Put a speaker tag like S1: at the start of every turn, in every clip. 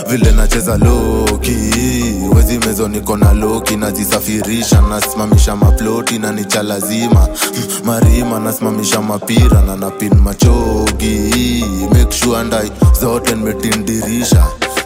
S1: vile nacheza loki wezi mezo niko na loki nazisafirisha nasimamisha maploti na nicha lazima Mm, marima nasimamisha mapira na napin machogi make sure ndai zote nimetindirisha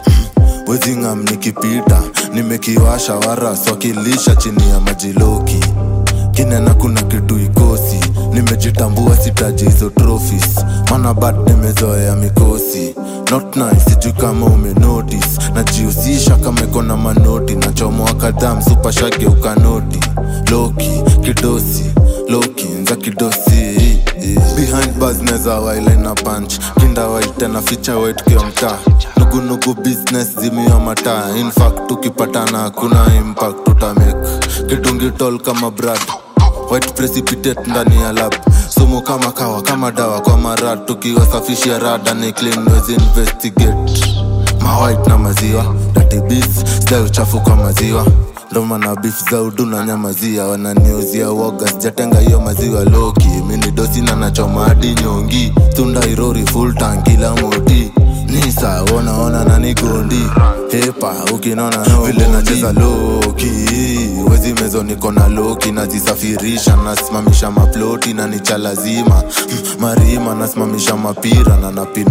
S1: wezingam nikipita nimekiwasha waras wakilisha chini ya majiloki kinena kuna kitu ikosi nimejitambua sitaji hizo trophies mana bad nimezoea mikosi not nice sijui kama umenotis najihusisha kama iko na manoti nachomoa kadhaa msupashage ukanoti loki kidosi loki nza kidosi behind bars neza wailena punch kinda white tena ficha white kio mtaa nugunugu business zimio mataa infact tukipatana hakuna impact tutamake kidungi tol kama brad white precipitate ndani ya lab sumu kama kawa kama dawa kwa marad tukiwasafishia rada ni clean wezi investigate mawhite na maziwa datibis stai uchafu kwa maziwa ndoma na beef za udu na nyamazia wananiuzia woga sijatenga hiyo maziwa loki mini dosi na nachoma hadi nyongi tunda irori full tankila moti nisa wonaona nanigondi hepa ukinona no vile nacheza loki wezi mezo niko na loki nazisafirisha nasimamisha maploti na nicha lazima Mm, marima nasimamisha mapira na napin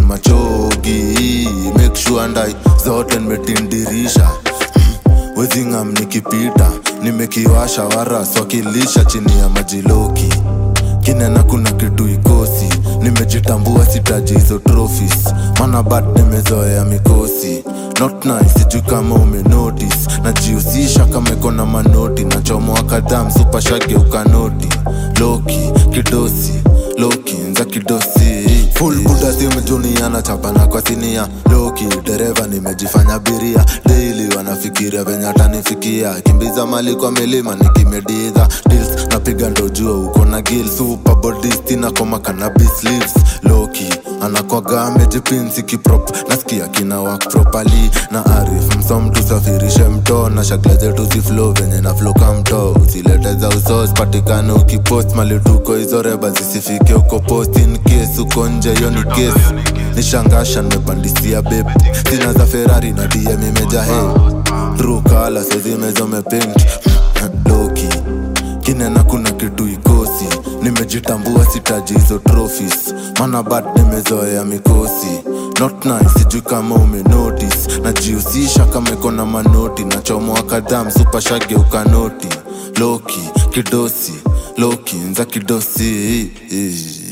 S1: machogi make sure ndai zote nimetindirisha wezingam nikipita nimekiwasha waras wakilisha chini ya majiloki kinena kuna kitu ikosi nimejitambua sitaji hizo trophies mana bad nimezoea mikosi not nice sijui kama umenotis najihusisha kama iko na manoti nachomoa kadhaa msupashage ukanoti loki kidosi loki nza kidosi full buda simjuniana chapana kwa sinia loki dereva nimejifanya biria daily wanafikiria venye atanifikia kimbiza mali kwa milima nikimedidha deals napiga ndo jua uko na gil super bodisti na koma cannabis leaves loki anakwaga amejipinsi kiprop nasikia kina work properly na arif msom tusafirishe mto na shakla zetu ziflo venye na flo kamto usilete za usos patikane ukipost mali tuko hizo reba zisifike uko post in case uko nje hiyo ni case nishangasha nimepandisia beb sina za ferrari na dm imeja he trukala sezimezomepint loki kinena kuna kitu ikosi nimejitambua sitaji hizo trophies mana bad nimezoea mikosi not nice sijui kama umenotis najihusisha kama iko na manoti nachomoa kadhaa msupashage ukanoti loki kidosi loki nza kidosi